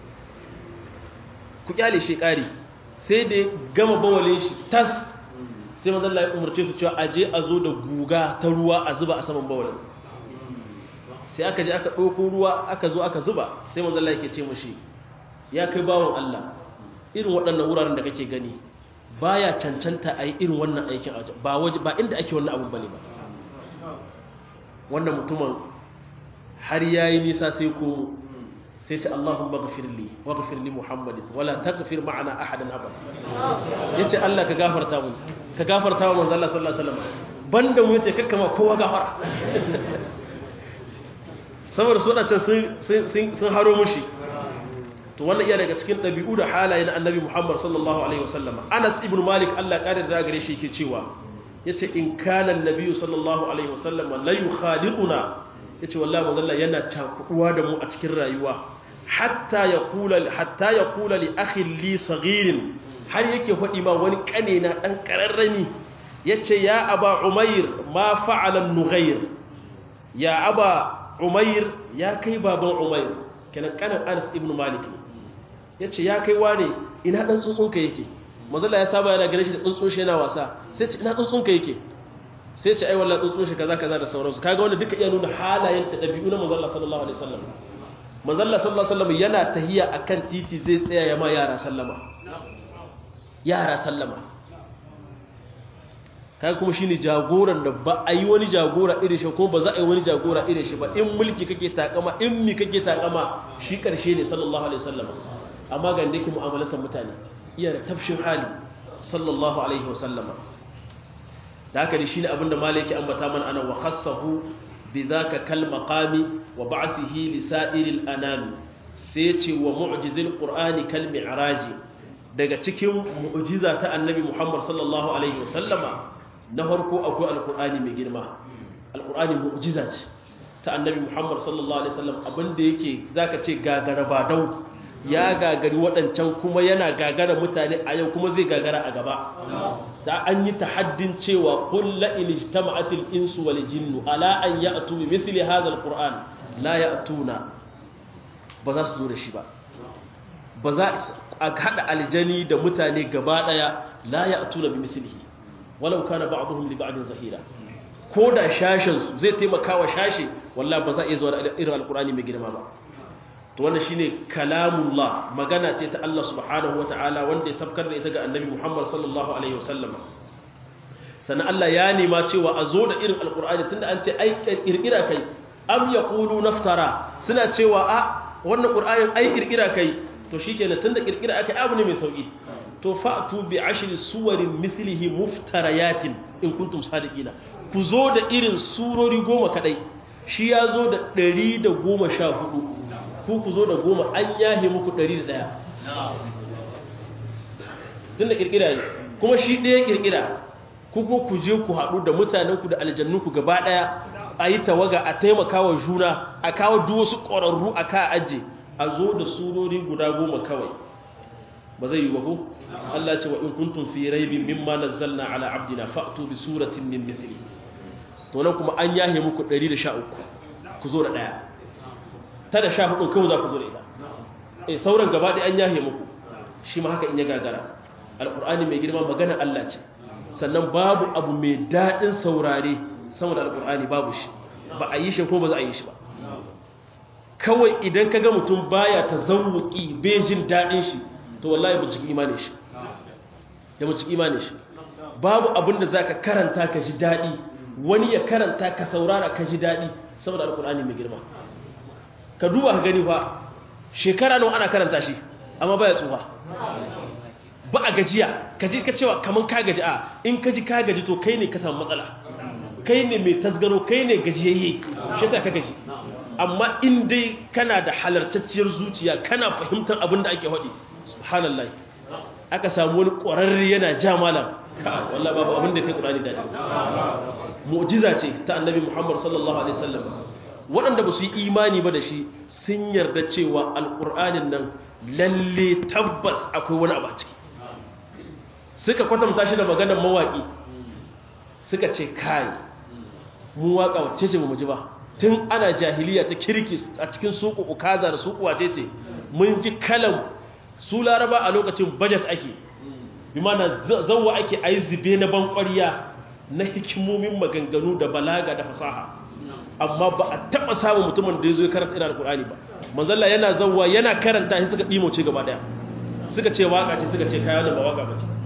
ku kyale shi kari sai da gama bawalin shi tas sai mazalla ya umarce su cewa aje a zo da guga ta ruwa a zuba a saman bawalin sai aka je aka ɗauko ruwa aka zo aka zuba sai mazalla yake ce mashi ya kai bawon Allah irin waɗannan wuraren da kake gani baya cancanta a yi irin wannan aikin a ba waje ba inda ake wannan abun bane ba wannan mutumin har yayi nisa sai ko sai ce Allahumma ghafir li wa ghafir li Muhammadin wala taghfir ma'ana ahadan abada yace Allah ka gafarta mu ka gafarta wa manzo Allah sallallahu alaihi wasallam banda mu yace kakkama kowa gafara saboda su wadancan sun sun sun haro mushi to wannan iya daga cikin dabi'u da halaye na Annabi Muhammad sallallahu alaihi wasallam Anas ibn Malik Allah kare da gare shi yake cewa yace in kana annabi sallallahu alaihi wasallam la yukhaliquna yace wallahi manzo Allah yana cakuwa da mu a cikin rayuwa hatta yaqula hatta yaqula li akhi li saghirin har yake faɗi ma wani kane na dan kararrami yace ya aba umair ma fa'ala nughayr ya aba umair ya kai baban umair kenan kanan Anas ibn Malik yace ya kai wane ina dan tsuntsunka yake manzo Allah ya saba yana gare shi da tsuntsun shi yana wasa sai ce ina tsuntsunka yake sai ce ai wallahi tsuntsun shi kaza kaza da sauransu kaga wanda duka iya nuna halayen da dabi'u na manzo Allah sallallahu alaihi wasallam manzo Allah sallallahu alaihi wasallam yana tahiya akan titi zai tsaya ya ma yara sallama yara sallama kaga kuma shine jagoran da ba a yi wani jagora irin shi kuma ba za a yi wani jagora irin shi ba in mulki kake takama in mi kake takama shi karshe ne sallallahu alaihi wasallam amma ga inda yake mu'amalatan mutane iya da tafshin hali sallallahu alaihi wasallama da haka ne shine abinda malaki ambata mana ana wa khassahu bidhaka kal maqami wa ba'thihi li sa'iril anam sai ce wa mu'jizil qur'ani kal mi'raji daga cikin mu'jiza ta annabi Muhammad sallallahu alaihi wasallama na farko akwai alqur'ani mai girma alqur'ani mu'jiza ce ta annabi Muhammad sallallahu alaihi wasallam abinda yake zaka ce gagaraba dau ya gagari waɗancan kuma yana gagara mutane a yau kuma zai gagara a gaba ta an yi tahaddin cewa qul la in ijtama'atil insu wal jinnu ala an ya'tu bi mithli hadha alquran la ya'tuna ba za su zo da shi ba ba za a hada aljani da mutane gaba daya la ya'tuna bi mithlihi walau kana ba'dhum li ba'din zahira ko da shashin su zai taimaka wa shashi wallahi ba za a iya zuwa da irin alqurani mai girma ba to wannan shine kalamullah magana ce ta Allah subhanahu wataala wanda ya sabkar da ita ga annabi Muhammad sallallahu alaihi wasallam sannan Allah ya nema cewa a zo da irin alqur'ani tunda an ce ai kirkira kai am yaqulu naftara suna cewa a wannan qur'anin ai kirkira kai to shikenan tunda kirkira aka abu ne mai sauki to fa'tu bi ashri suwarin mithlihi muftarayatin in kuntum sadiqina ku zo da irin surori goma kadai shi ya zo da 114 ku ku zo da goma an yahe muku ɗari da ɗaya tun da ƙirƙira ne kuma shi ɗaya ƙirƙira ku ko ku je ku haɗu da mutanenku da aljannunku gaba ɗaya a yi tawaga a taimaka wa juna a kawo duk wasu ƙwararru a ka aje a zo da surori guda goma kawai ba zai yi ba ko Allah ce wa in kuntum fi raibin mimma nazzalna ala abdina fa'tu bi suratin min mithli to nan kuma an yahe muku 113 ku zo da ɗaya ta da sha hudun kawai za ku zo da ita eh sauran gaba ɗaya an yahe muku shi ma haka in ya gagara alƙur'ani mai girma magana Allah ce sannan babu abu mai daɗin saurare sama da alƙur'ani babu shi ba a yi shi ko ba za a yi shi ba kawai idan ka ga mutum baya ta zawuki bai jin daɗin shi to wallahi binciki imanin shi ya binciki imanin shi babu abin da za ka karanta ka ji daɗi wani ya karanta ka saurara ka ji daɗi saboda alƙur'ani mai girma ka duba ka gani fa shekara nawa ana karanta shi amma baya tsufa ba a gajiya ka ji ka cewa kaman ka gaji a in ka ji ka gaji to kai ne ka samu matsala kai ne mai tasgaro kai ne gajiyayye shi ka gaji amma in dai kana da halartacciyar zuciya kana fahimtar abin da ake faɗi subhanallah aka samu wani ƙwararre yana ja malam ka wallah babu abin da kai ƙurani daɗi mu'jiza ce ta annabi muhammad sallallahu alaihi wasallam waɗanda ba su yi imani ba da shi sun yarda cewa alƙur'anin nan lalle tabbas akwai wani abu a ciki suka kwatanta shi da maganar mawaƙi suka ce kai mu waƙa wacce ce mu ji ba tun ana jahiliya ta kirki a cikin suku ukaza da suku wace ce mun ji kalan su laraba a lokacin budget ake bi mana zawwa ake ayi zube na bankwariya na hikimomin maganganu da balaga da fasaha amma ba a taɓa samun mutumin da ya zo ya karanta irin alkur'ani ba manzalla yana zawwa yana karanta shi suka ɗimoce gaba ɗaya suka ce waka ce suka ce kaya da ba waka ba ce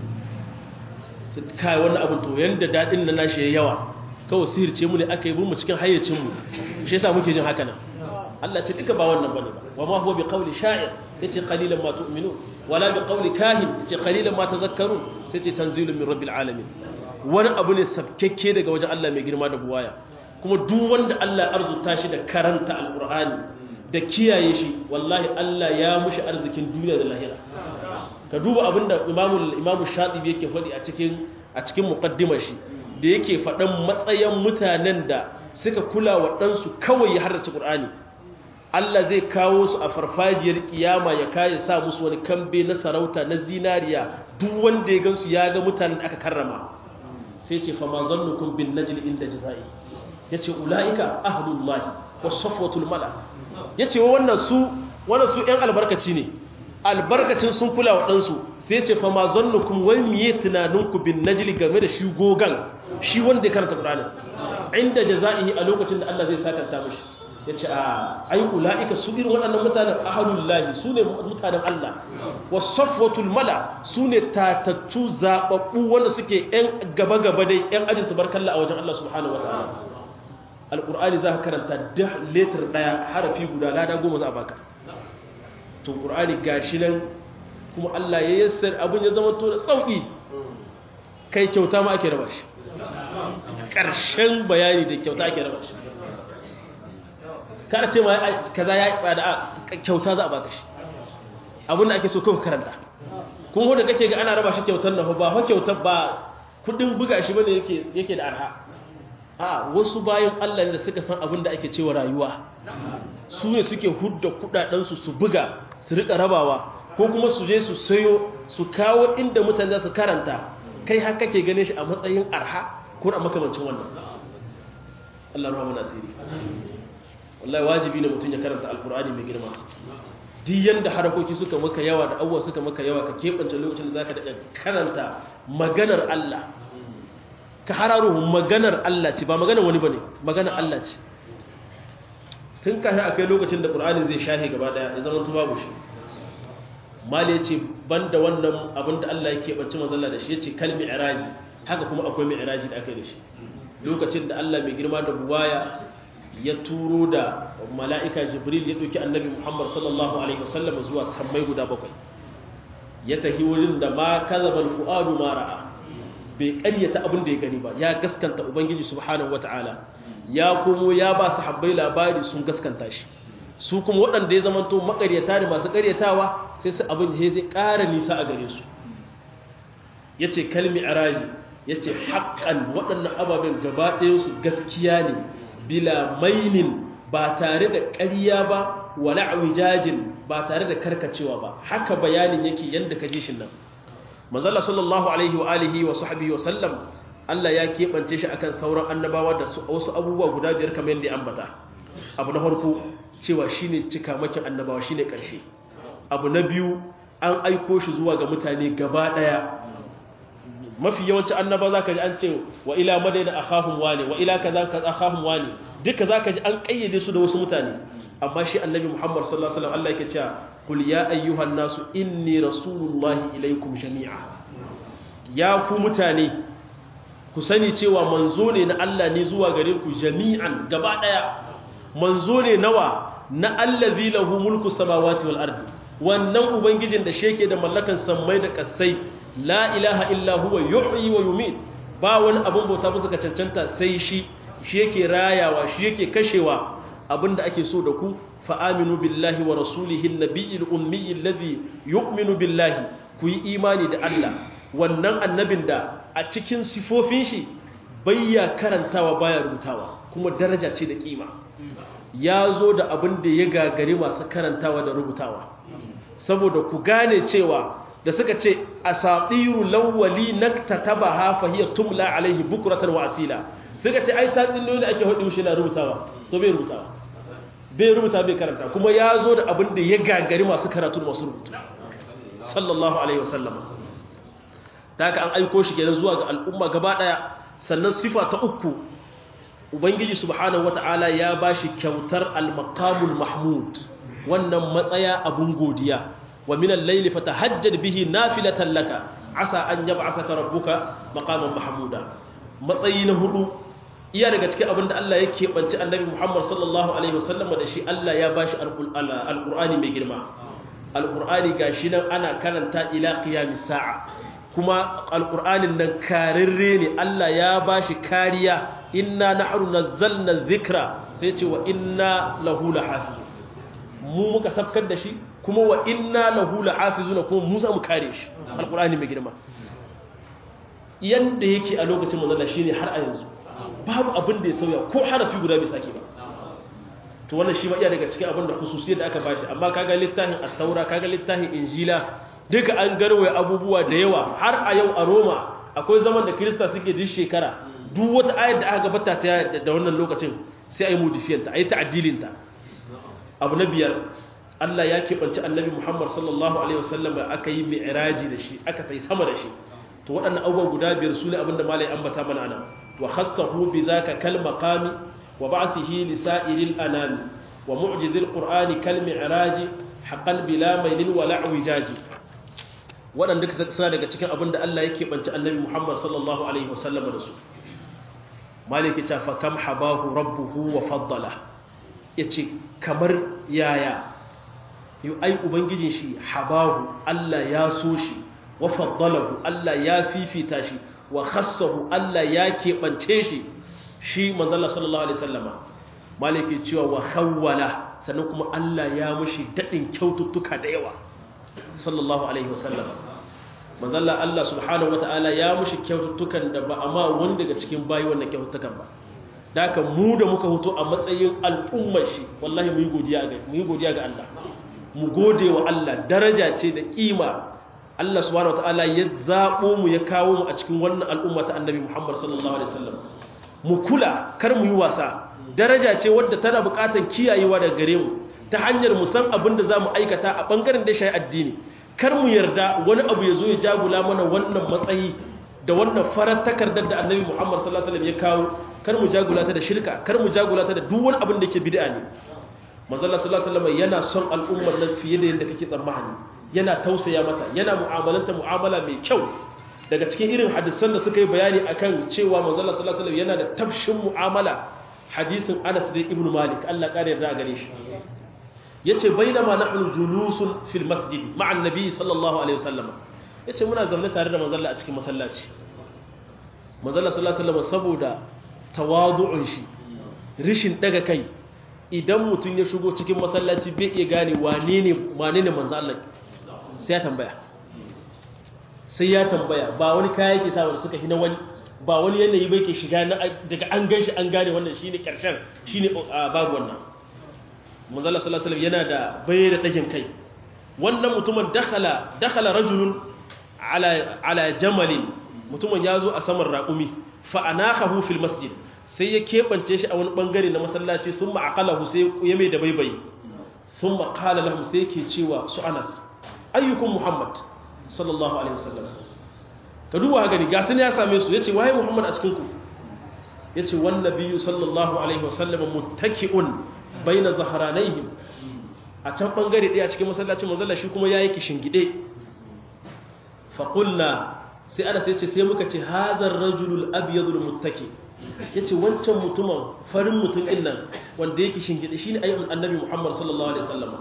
kai wannan abin to yanda daɗin na nashi ya yawa kawai sihirce mu ne aka yi mu cikin hayyacinmu shi yasa muke jin haka nan Allah ce duka ba wannan bane ba wa ma huwa bi qawli sha'ir yace qalilan ma tu'minun wala bi qawli kahin yace qalilan ma tadhakkarun sai ce tanzilun min rabbil alamin wani abu ne sabkekke daga wajen Allah mai girma da buwaya kuma duk wanda Allah arzuta shi da karanta alqur'ani da kiyaye shi wallahi Allah ya mushi arzikin duniya da lahira ka duba abinda imamu imamu shatibi yake faɗi a cikin a cikin muqaddimar shi da yake faɗan matsayin mutanen da suka kula wa ɗansu kawai ya harrace ƙur'ani Allah zai kawo su a farfajiyar kiyama ya kayi sa musu wani kambe na sarauta na zinariya duk wanda ya gansu ya ga mutanen da aka karrama sai ce fa ma zannukum bin najl inda jazai yace ulaika ahlullahi was safwatul mala yace wannan su wannan su ɗan albarkaci ne albarkacin sun kula wa ɗansu sai ce fa ma zannukum wai miye tunaninku bin najli game da shi gogan shi wanda ya karanta Qur'ani inda jazaihi a lokacin da Allah zai sakanta mishi yace a ai ulaika su irin waɗannan mutanen ahlullahi sune mutanen Allah wasafwatul mala sune tatattu zababbu wanda suke ɗan gaba gaba dai ɗan ajin tabarkalla a wajen Allah subhanahu wataala alqur'ani za ka karanta da letter daya harafi guda lada goma za a baka to qur'ani gashi nan kuma Allah ya yassar abin ya zama to da sauki kai kyauta ma ake raba shi ƙarshen bayani da kyauta ake raba shi kada ce ma kaza ya tsada kyauta za a baka shi abin da ake so kawai karanta kun hoda kake ga ana raba shi kyautar nan ba fa kyautar ba kudin buga shi bane yake yake da arha a wasu bayan Allah ne da suka san abin da ake cewa rayuwa su ne suke hudda kudaden su su buga su rika rabawa ko kuma su je su sayo su kawo inda mutane za su karanta kai har kake ganin shi a matsayin arha ko a makamancin wannan Allah rahama nasiri wallahi wajibi ne mutum ya karanta alkur'ani mai girma duk yanda harakoki suka maka yawa da abuwa suka maka yawa ka keɓance lokacin da zaka daɗa karanta maganar Allah ka hararo maganar Allah ce ba maganar wani bane maganar Allah ce tun kafin akai lokacin da Qur'ani zai shahe gaba daya ya zama to babu shi mali yace banda wannan abin da Allah yake bance manzalla da shi yace kal mi'raji haka kuma akwai mi'raji da aka yi da shi lokacin da Allah mai girma da buwaya ya turo da mala'ika Jibril ya dauki Annabi Muhammad sallallahu alaihi wasallam zuwa sammai guda bakwai ya tafi wurin da ma kazabal fuadu ma ra'a bai ƙaryata abin da ya gani ba ya gaskanta ubangiji subhanahu wataala ya komo ya ba su habbai labari sun gaskanta shi su kuma waɗanda ya zamanto makaryata da masu karyatawa sai su abin da zai ƙara nisa a gare su ya ce kalmi araji ya ce haƙƙan waɗannan ababen gaba su gaskiya ne bila mainin ba tare da ƙarya ba wala awijajin ba tare da karkacewa ba haka bayanin yake yadda ka ji shi nan manzala sallallahu alaihi wa alihi wa sahbihi wa sallam Allah ya keɓance shi akan sauran annabawa da wasu abubuwa guda biyar kamar yadda ya ambata abu na farko cewa shine cikamakin annabawa shine ƙarshe abu na biyu an aiko shi zuwa ga mutane gaba ɗaya mafi yawanci annaba za ka ji an ce wa ila madaina akhahum wani wa ila kaza kaza akhahum wani duka za ka ji an ƙayyade su da wasu mutane amma shi annabi muhammad sallallahu alaihi wasallam Allah yake cewa qul ya ayyuhan nasu inni rasulullahi ilaikum jami'a ya ku mutane ku sani cewa manzo ne na Allah ne zuwa gare ku jami'an gaba daya manzo ne nawa na allazi lahu mulku samawati wal ardi wannan ubangijin da sheke da mallakan sammai da kasai la ilaha illa huwa yuhyi wa yumit ba wani abun bauta bisa ka cancanta sai shi shi yake rayawa shi yake kashewa abinda ake so da ku fa aminu billahi wa rasulihi an-nabiyil ummi alladhi yu'minu billahi ku yi imani da Allah wannan annabin da a cikin sifofin shi bayya karantawa baya rubutawa kuma daraja ce da kima ya zo da abin da ya gagari masu karantawa da rubutawa saboda ku gane cewa da suka ce asatiru lawwali naktatabaha fa hiya tumla alaihi bukratan wa asila suka ce ai tatsuniyoyi da ake hudu shi na rubutawa to bai rubutawa bai rubuta bai karanta kuma ya zo da abin da ya gagari masu karatu masu rubutu sallallahu alaihi wasallam ta haka an aiko shi kenan zuwa ga al'umma gaba daya sannan sifa ta uku ubangiji subhanahu wata'ala ya bashi kyautar al-maqamul mahmud wannan matsaya abun godiya wa min al-layli fatahajjad bihi nafilatan laka asa an yab'athaka rabbuka maqaman mahmuda matsayi na hudu iya daga cikin abin da Allah ya keɓance annabi Muhammad sallallahu alaihi wasallam da shi Allah ya bashi al-Qur'ani mai girma al-Qur'ani gashi nan ana karanta ila qiyamis sa'a kuma alƙur'anin nan karirre ne Allah ya ba shi kariya inna nahnu nazzalna dhikra sai ce wa inna lahu lahafizun mu muka sabkar da shi kuma wa inna lahu lahafizun kuma mu za mu kare shi alƙur'ani mai girma yanda yake a lokacin manzon shine har a yanzu babu abin da ya sauya ko harafi guda bai sake ba to wannan shi ma iya daga cikin abin da khususiyar da aka bashi amma kaga littafin at-taura kaga littafin injila duka an garwaye abubuwa da yawa har a yau a roma akwai zaman da kirista suke duk shekara duk wata ayar da aka gabata ta da wannan lokacin sai a yi modifiyanta a yi ta'addilinta abu na biyar allah ya keɓanci annabi muhammad sallallahu alaihi wasallam da aka yi mi'raji da shi aka ta yi sama da shi to waɗannan abubuwan guda biyar su ne abin da malai ambata mana nan wa khassahu bi zaka kal maqami wa ba'thihi li sa'iril anami wa mu'jizil qur'ani kal mi'raji haqqan bila mailin wa la'wijaji waɗanda suna daga cikin abin da Allah yake banci annabi Muhammad sallallahu alaihi wasallam da su maliki ta fa kam habahu rabbuhu wa faddala yace kamar yaya yu ai ubangijin shi habahu Allah ya so shi wa faddalahu Allah ya fifita shi wa khassahu Allah ya keɓance shi shi manzala sallallahu alaihi wasallama maliki cewa wa khawwala sannan kuma Allah ya mushi dadin kyaututtuka da yawa sallallahu alaihi wasallam manzalla Allah subhanahu wataala ya mushi kyaututtukan da ba amma wani daga cikin bayi wannan kyaututtukan ba daka mu da muka hoto a matsayin al'ummar shi wallahi mu yi godiya ga mu yi godiya ga Allah mu gode wa Allah daraja ce da kima Allah subhanahu wataala ya zabo mu ya kawo mu a cikin wannan al'umma ta annabi Muhammad sallallahu alaihi wasallam mu kula kar mu yi wasa daraja ce wadda tana buƙatar kiyayewa daga gare mu ta hanyar mu san abin da zamu aikata a bangaren da shi addini kar mu yarda wani abu ya zo ya jagula mana wannan matsayi da wannan farar takardar da annabi Muhammad sallallahu alaihi wasallam ya kawo kar mu jagula ta da shirka kar mu jagula ta da duk wani abin da yake bid'a ne manzo Allah sallallahu alaihi wasallam yana son al'ummar nan fiye da yadda kake tsammani yana tausaya mata yana mu'amalanta mu'amala mai kyau daga cikin irin hadisan da suka yi bayani akan cewa manzo Allah sallallahu alaihi wasallam yana da tafshin mu'amala hadisin Anas bin Ibn Malik Allah kare yarda gare shi yace bainama nahnu julusun fil masjid ma'a annabi sallallahu alaihi wasallam yace muna zaune tare da manzo Allah a cikin masallaci manzo Allah sallallahu alaihi wasallam saboda tawadu'un shi rishin daga kai idan mutum ya shigo cikin masallaci bai iya gane wane ne wane ne manzo Allah sai ya tambaya sai ya tambaya ba wani kaya yake sa wanda suka hina wani ba wani yanayi bai ke shiga daga an gan shi an gane wannan shine karshen shine babu wannan manzo Allah sallallahu alaihi wasallam yana da bai da dagin kai wannan mutumin dakhala dakhala rajulun ala ala jamalin mutumin yazo a saman raqumi fa anakahu fil masjid sai ya kebance shi a wani bangare na masallaci sun ma'aqalahu sai ya mai da baibai sun maƙala lahum sai yake cewa su anas ayyukun muhammad sallallahu alaihi wasallam ka duba gani ga sun ya same su yace waye muhammad a cikin ku yace wan nabiyyu sallallahu alaihi wasallam muttaki'un baina zahranaihim a can bangare ɗaya a cikin masallacin manzalla shi kuma yayi kishingide fa qulna sai anas yace sai muka ce hadha ar-rajulu al-abyadu al-muttaki' ya ce wancan mutumin farin mutum ɗin nan wanda yake shingide shi ne ayyukan annabi muhammad sallallahu alaihi sallama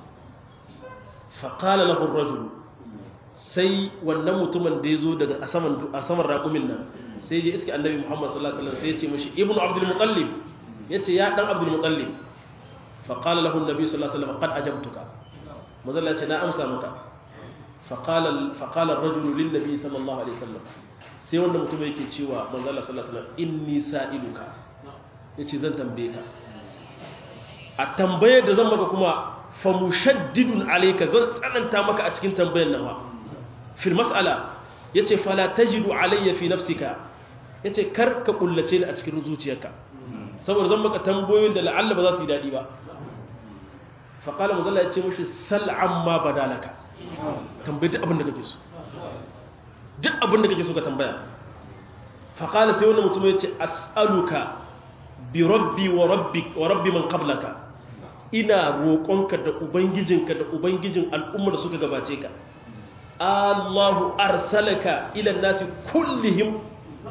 faƙala lahun rajul sai wannan mutumin da ya zo daga a saman raƙumin nan sai je iske annabi muhammad sallallahu alaihi sai ya ce mashi ibn abdul muqallib ya ce ya ɗan abdul muqallib faƙala lahun nabi sallallahu alaihi wasallam qad ajabtuka mazalla ce na amsa maka faƙala rajulu lin nabi sallallahu alaihi wasallam sai wanda mutum yake cewa manzo Allah sallallahu alaihi wasallam inni sa'iluka yace zan tambaye ka a tambayar da zan maka kuma fa mushaddidun alayka zan tsananta maka a cikin tambayar nan wa fil mas'ala yace fala tajidu alayya fi nafsika yace kar ka kullace ni a cikin zuciyarka saboda zan maka tambayoyin da la'alla ba za su yi dadi ba fa qala manzo Allah yace mushi sal amma badalaka tambaye duk abin da kake so duk abin da kake so ka tambaya faƙala sai wani mutum ya ce as'aluka bi rabbi wa rabbi wa rabbi man qablaka ina roƙonka da ubangijinka da ubangijin al'ummar da suka gabace ka Allahu arsalaka ila nasi kullihim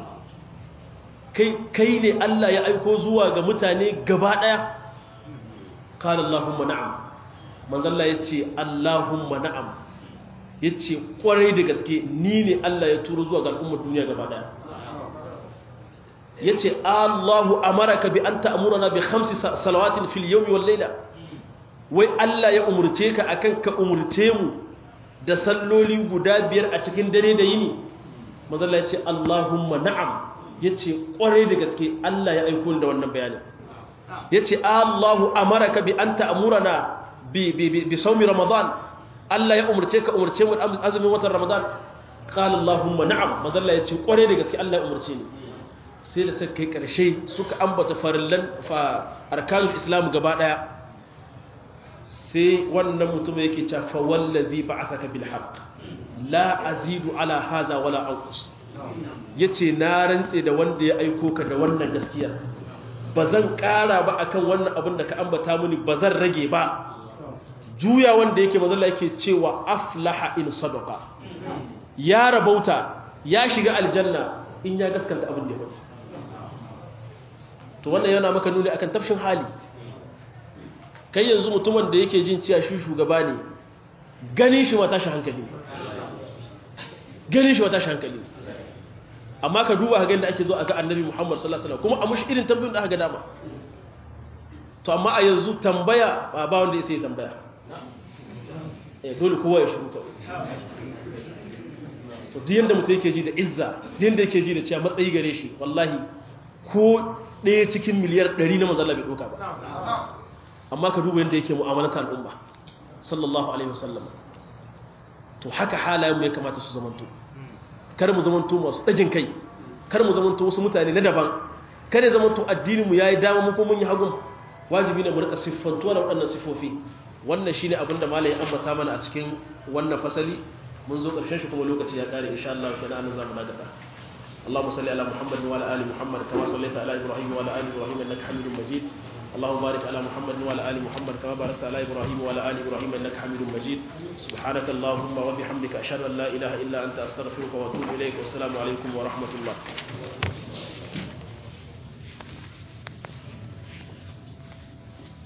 kai kai ne Allah ya aiko zuwa ga mutane gaba daya qala Allahumma na'am manzo Allah yace Allahumma na'am ya ce kwarai da gaske ni ne Allah ya turo zuwa ga al'ummar duniya gaba daya ya ce Allahu amaraka bi an ta'amurana bi khamsi salawatin fil yawmi wal layla wai Allah ya umurce ka akan ka umurce mu da salloli guda biyar a cikin dare da yini mazalla ya ce Allahumma na'am ya ce kwarai da gaske Allah ya aiko da wannan bayanin ya ce Allahu amaraka bi an ta'amurana bi bi bi sawmi ramadan Allah ya umarce ka umarce mu azumin watan Ramadan qala Allahumma na'am mazalla yace kware da gaske Allah ya umarce ni sai da suka kai karshe suka ambata farillan fa arkanul islam gaba daya sai wannan mutum yake cewa fa wallazi ba'athaka bil haqq la azidu ala hadha wala anqus yace na rantse da wanda ya aiko ka da wannan gaskiya bazan kara ba akan wannan abin da ka ambata mini bazan rage ba juya wanda yake mazalla yake cewa aflaha in sadaqa ya rabauta ya shiga aljanna in ya gaskanta abin da ya faɗi to wannan yana maka nuni akan tafshin hali kai yanzu mutumin da yake jin cewa shi shugaba ne ganin shi wata shi hankali ganin shi wata shi hankali amma ka duba ga da ake zo a ga annabi Muhammad sallallahu alaihi wasallam kuma a mushi irin tambayoyin da aka ga dama to amma a yanzu tambaya ba wanda ya sai tambaya dole kowa ya shiru kawai to duk yanda mutum yake ji da izza duk yanda yake ji da cewa matsayi gare shi wallahi ko ɗaya cikin miliyar ɗari na manzala bai ɗauka ba amma ka duba yadda yake mu'amalata al'umma sallallahu alaihi wasallam to haka halayen ya kamata su zamanto kar mu zamanto masu dajin kai kar mu zamanto wasu mutane na daban kar ya zamanto addinin mu yayi dama mu ko mun yi hagun wajibi ne mu rika siffantuwa da waɗannan sifofi wannan shine abin da malai ambata mana a cikin wannan fasali mun zo ƙarshen shi kuma lokaci ya ƙare insha Allah kenan an zamu daga اللهم صل على محمد وعلى ال محمد كما صليت على ابراهيم وعلى ال ابراهيم انك حميد مجيد اللهم بارك على محمد وعلى ال محمد كما باركت على ابراهيم وعلى ال ابراهيم انك حميد مجيد سبحانك اللهم وبحمدك اشهد ان لا اله الا انت استغفرك واتوب اليك والسلام عليكم ورحمه الله